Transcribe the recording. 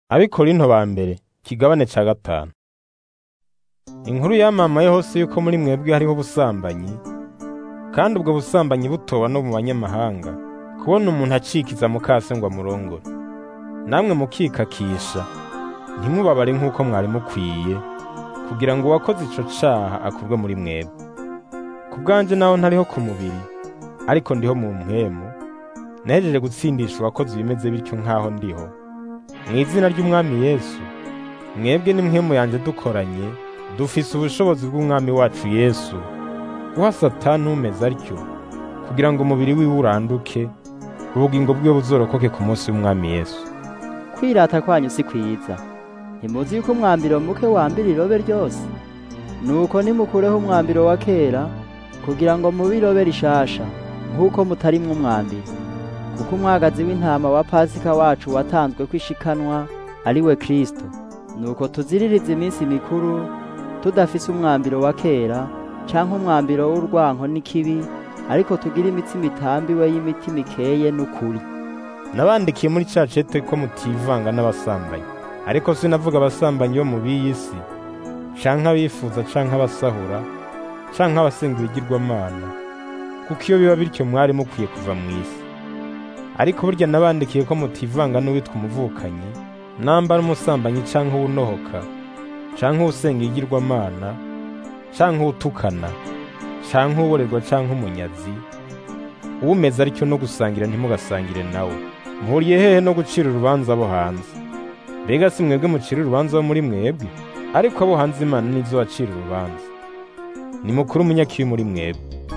Abikorinto ba mbere ikigabane ca gatanu. Inkuru yamamaye hose yuko muri mwebwe hariho ubusambanyi, kandi ubwo busambanyi butoba no mu banyamahanga, kubona umuntu acikiza mukase ngo amurongore. Namwe mukikakisha, ntimubabare nk'uko mwari mukwiye, kugira ngo uwakoze ico caha akurwe muri mwebwe. Ku bwanje naho ntariho ku mubiri, ariko ndiho mu mpwemu, nahejeje gutsindisha uwakoze ibimeze bityo nk'aho ndiho. Mw'izina ry'Umwami Yesu, mwebwe n'impwemu yanje dukoranye, dufise ubushobozi bw'Umwami wacu Yesu, guha Satani umeze atyo, kugira ngo umubiri wiwe uranduke, ubugingo bwiwe buzorokoke ku munsi w'Umwami Yesu. Kwirata kwanyu si kwiza. Ntimuzi yuko umwambiro muke wambira irobe ryose? Nuko nimukureho umwambiro wa kera, kugira ngo mube irobe rishasha, nk'uko mutarimwo umwambiro. Kuko umwagazi w'intama wa Pasika wacu watanzwe kw'ishikanwa ari we Kristo. Nuko tuziririze iminsi mikuru, tudafise umwambiro wa kera, canke umwambiro w'urwanko n'ikibi, ariko tugire imitsima itambiwe y'imitima ikeye n'ukuri. Nabandikiye muri ca cete ko mutivanga n'abasambanyi. Ariko sinavuga abasambanyi bo mu b'iyi si, canke abifuza canke abasahura, canke abasenga ibigirwamana, kuko iyo biba bityo mwari mukwiye kuva mw'isi. Ariko burya nabandikiye ko mutivanga n'uwitwa umuvukanyi, namba n'umusambanyi canke uwunohoka, canke uwusenga ibigirwamana, canke uwutukana, canke uwuborerwa canke umunyazi, uwumeze atyo no gusangira ntimugasangire nawe. Muhuriye hehe no gucira urubanza abo hanze? Mbega si mwebwe mucira urubanza abo muri mwebwe? Ariko abo hanze Imana nizo bacira urubanza. Nimukuru umunyakibi muri mwebwe.